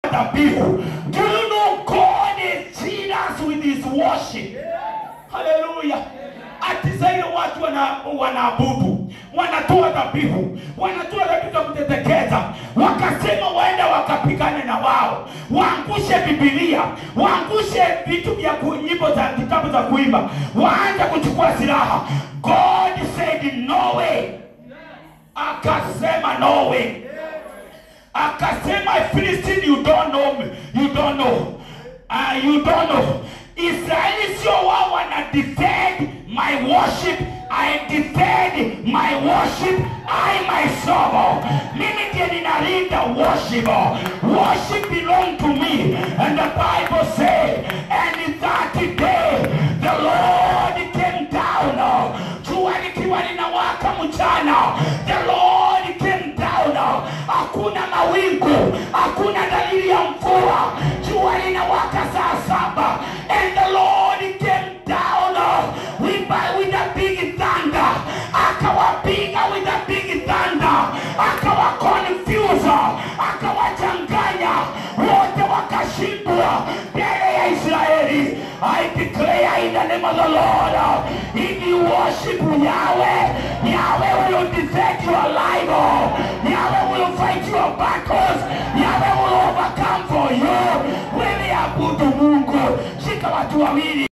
dhabihu. Do you know God is serious with his worship? Haleluya! Ati zaidi watu wana, wanaabudu wanatoa dhabihu, wanatoa dhabihu za kutetekeza, wakasema waenda wakapigane na wao, waangushe Biblia, waangushe vitu vya ku- nyimbo za kitabu za kuimba, waanze kuchukua silaha. God said no way, akasema no way akasema Philistine you don't know me. you don't know uh, you don't know Israeli sio wao wana defend my worship I defend my worship I myself mimi ndiye ninalinda worship worship belong to me and the Bible say and in that day the Lord came down jua likiwa linawaka mchana the Lord came down hakuna mawingu hakuna dalili ya mvua jua linawaka saa saba and the Lord came down with, with a big thunder akawapiga with a big thunder akawa confuse akawachanganya wote wakashindwa mbele ya Israeli I declare in the name of the Lord if you worship Yahweh Yahweh will defend your life Yahweh will fight your battles Yahweh will overcome for you wewe abudu Mungu shika watu wawili